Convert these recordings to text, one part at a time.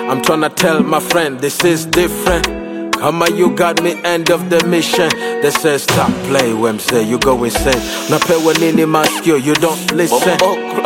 I'm tryna tell my friend this is different. Kama you got me end of the mission. They say stop play when say you go insane. Napewa nini maskio, you don't listen.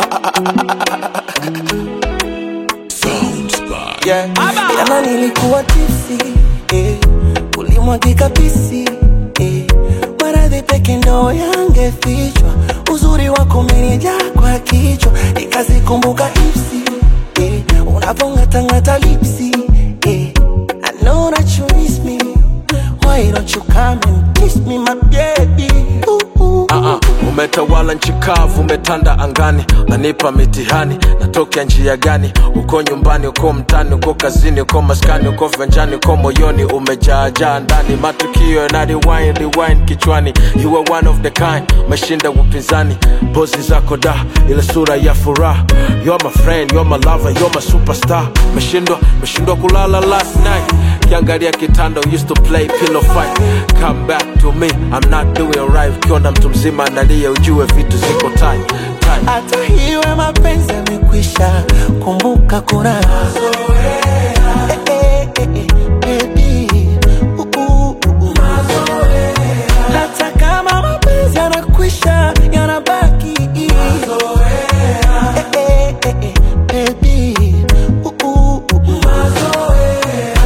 yeah. Jana nilikuwa tipsi eh, ulimwagika pisi eh, maradhi peke ndo yangefichwa, uzuri wako umenijaa kwa kichwa, nikazikumbuka ipsi eh, unavongatangata lipsi eh, I know that you miss me, why don't you come and kiss me my baby ooh, ooh. Uh-uh. Umetawala nchi kavu, umetanda angani, nanipa mitihani, natokea njia gani? Uko nyumbani, uko mtani, uko kazini, uko maskani, uko venjani, uko moyoni, umejaajaa ndani, matukio na rewind, rewind kichwani. You are one of the kind, umeshinda upinzani, pozi zako da, ile sura ya furaha. You're my friend, you're my lover, you're my superstar. Meshindwa, meshindwa kulala last night kiangalia kitanda used to play pillow fight come back to me i'm not doing right ukiona mtu mzima analia ujue vitu ziko tight tight hata hiwe mapenzi yamekwisha, kumbuka kuna Eh, eh, eh, eh, baby. Uh, uh, uh, uh. Hata kama mapenzi yanakwisha, yanabaki Eh, eh, eh, eh, baby. Uh, uh, uh, uh.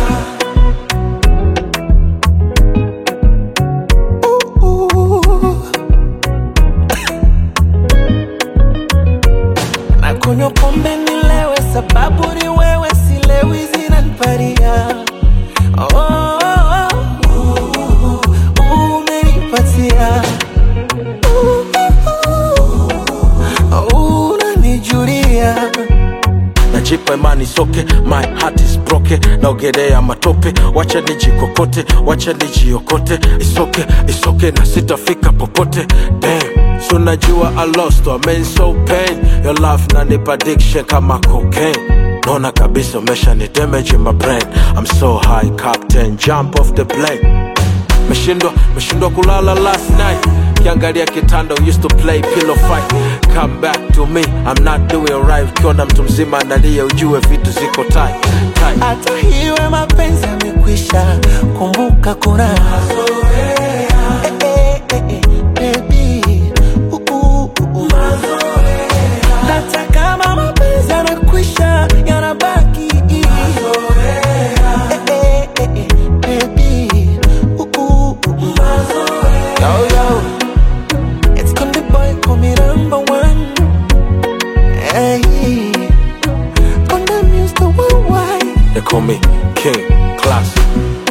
Uh, uh. na kunywa pombe nilewe, sababu ni wewe, silewi zinaniparia oh, oh, oh, uh, umenipatia uh, uh, uh, unanijulia najipa imani soke my heart is broken naogelea matope wacha nijikokote wacha nijiokote isoke isoke na sitafika popote Damn. So najua I lost I mean so pain Your love nanipa addiction kama cocaine Naona kabisa umesha ni damage in my brain I'm so high captain jump off the plane Meshindwa, meshindwa kulala last night kiangalia kitanda used to play pillow fight come back to me I'm not doing right ukiona mtu mzima analia ujue vitu ziko tight tight hata hiwe mapenzi yamekwisha, kumbuka kuna Eh, eh, eh, eh, baby. Uh, uh, uh, uh. Hata kama mapenzi yanakwisha, yanabaki Eh, eh, eh, eh, baby. Uh, uh, uh, uh. Yo, yo. It's Konde Boy, call me number one. Hey. Konde Muse, the worldwide. they call me king class